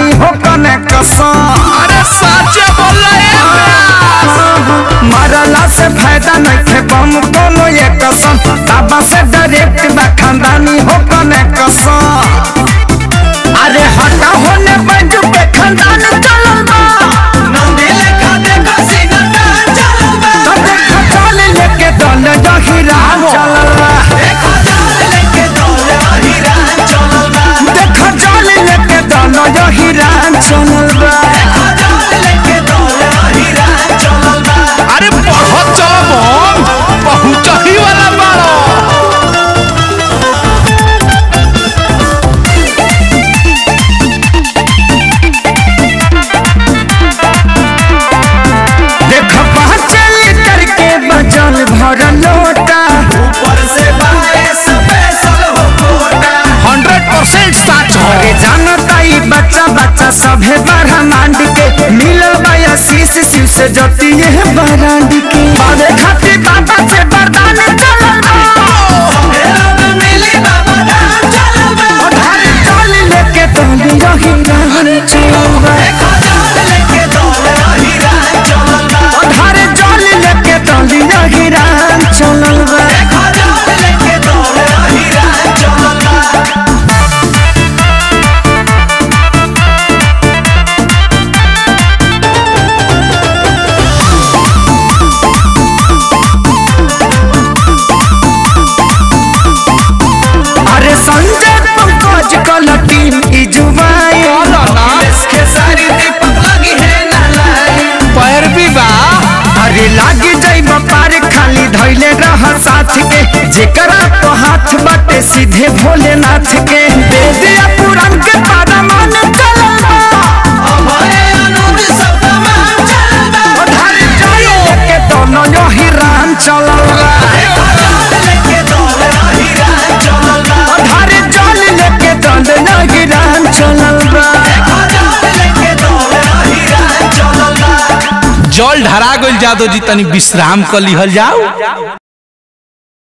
खानदानी हो कने कसम अरे साचे बोल मरला से फायदा नइखे बम कोनो ये कसम बाबा से डायरेक्ट बा खानदानी हो कने कसम अरे हटा होने बैठ पे खानदान चलल बा नंदी लेखा देखा सीना तान चलल बा तो देखा चल लेके दल दहिरा चलल बा देखा जाल लेके दौड़ हिरान चलल बा देखा चल लेके दल दहिरा चलल बा देखा जाल लेके दौड़ हिरान चलल बा अरे बहुत चलो बम पहुंच ही वाला बाड़ो देख पाँच लीटर के बजल भर लोटा ऊपर से बाए स्पेशल हो कोटा 100% सच हो अरे जानता ही बच्चा बच्चा सभे बड़ा मांड के मिलल बया शीश शिव से जती है बरांड के बाबे खातिर बाबा से वरदान चलल बा मेरा में मिली बाबा धाम चलल बा अरे चल लेके तोली रही रानी चलल बा देखा जाल लेके दौड़ हिरान चलल बा अरे चल लेके तोली रही रानी चलल बा देखा जाल लेके दौड़ हिरान चलल बा अरे संजय पंकज कल टीम इजुबाई इसके सारी दीपक लगी है ना लाई पैर भी बा अरे लागी जाइब पार खाली धैले रह साथ के जेकरा तो हाथ बाटे सीधे भोलेनाथ के दे दिया पुराण के पारा मन चलल बा। हमारे अनुज सब तमाम चलल बा उधारी जाई लेके दोनों यो हिरान चलल बा। देखा जाल लेके दौड़ हिरान चलल बा उधारी जाल लेके दोनों यो हिरान चलल बा। देखा जाल लेके दौड़ हिरान चलल बा जल ढरा गइल जादो जी तनी विश्राम कर लिहल जाओ